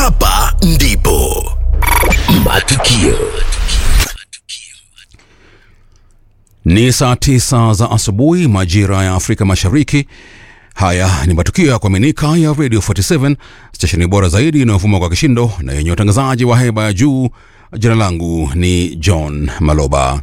Hapa ndipo matukio Ni saa tisa za asubuhi majira ya Afrika Mashariki. Haya ni matukio ya kuaminika ya Radio 47 stesheni bora zaidi inayovuma kwa kishindo na yenye utangazaji wa heba ya juu. Jina langu ni John Maloba.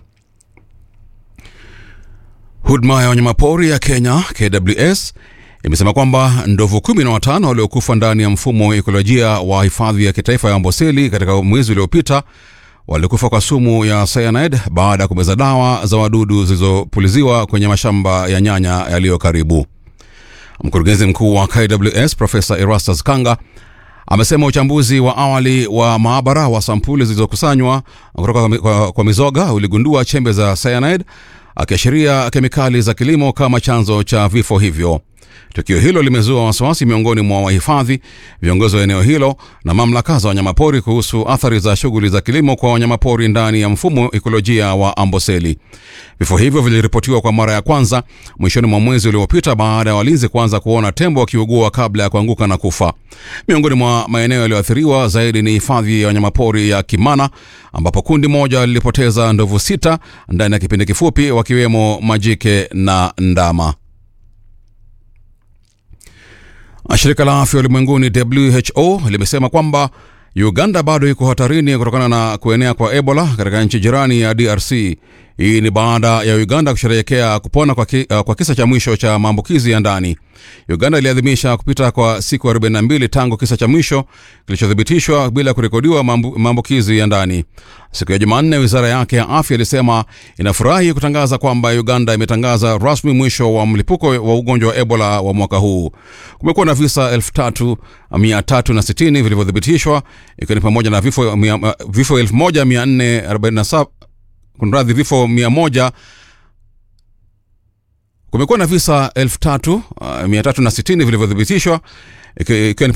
Huduma ya wanyamapori ya Kenya KWS imesema kwamba ndovu kumi na watano waliokufa ndani ya mfumo wa ekolojia wa hifadhi ya kitaifa ya Amboseli katika mwezi uliopita walikufa kwa sumu ya cyanide baada ya kumeza dawa za wadudu zilizopuliziwa kwenye mashamba ya nyanya yaliyo karibu. Mkurugenzi mkuu wa KWS Profesa Erastus Kanga amesema uchambuzi wa awali wa maabara wa sampuli zilizokusanywa kutoka kwa, kwa, kwa mizoga uligundua chembe za cyanide, akiashiria kemikali za kilimo kama chanzo cha vifo hivyo. Tukio hilo limezua wasiwasi miongoni mwa wahifadhi, viongozi wa eneo hilo na mamlaka za wanyamapori kuhusu athari za shughuli za kilimo kwa wanyamapori ndani ya mfumo ekolojia wa Amboseli. Vifo hivyo viliripotiwa kwa mara ya kwanza mwishoni mwa mwezi uliopita baada ya walinzi kuanza kuona tembo wakiugua kabla ya kuanguka na kufa. Miongoni mwa maeneo yaliyoathiriwa zaidi ni hifadhi ya wanyamapori ya Kimana ambapo kundi moja lilipoteza ndovu sita ndani ya kipindi kifupi, wakiwemo majike na ndama. Shirika la afya ulimwenguni WHO limesema kwamba Uganda bado iko hatarini kutokana na kuenea kwa Ebola katika nchi jirani ya DRC. Hii ni baada ya Uganda kusherehekea kupona kwa, ki, uh, kwa kisa cha mwisho cha maambukizi ya ndani. Uganda iliadhimisha kupita kwa siku 42 tangu kisa cha mwisho kilichothibitishwa bila kurekodiwa maambukizi ya ndani. Siku ya Jumanne, wizara yake ya afya ilisema inafurahi kutangaza kwamba Uganda imetangaza rasmi mwisho wa mlipuko wa ugonjwa wa Ebola wa mwaka huu. Kumekuwa na visa 3360 vilivyothibitishwa ikiwa ni pamoja na vifo, vifo 1447 kunradhi, vifo 100 kumekuwa na visa 3360 vilivyothibitishwa ikiwa ni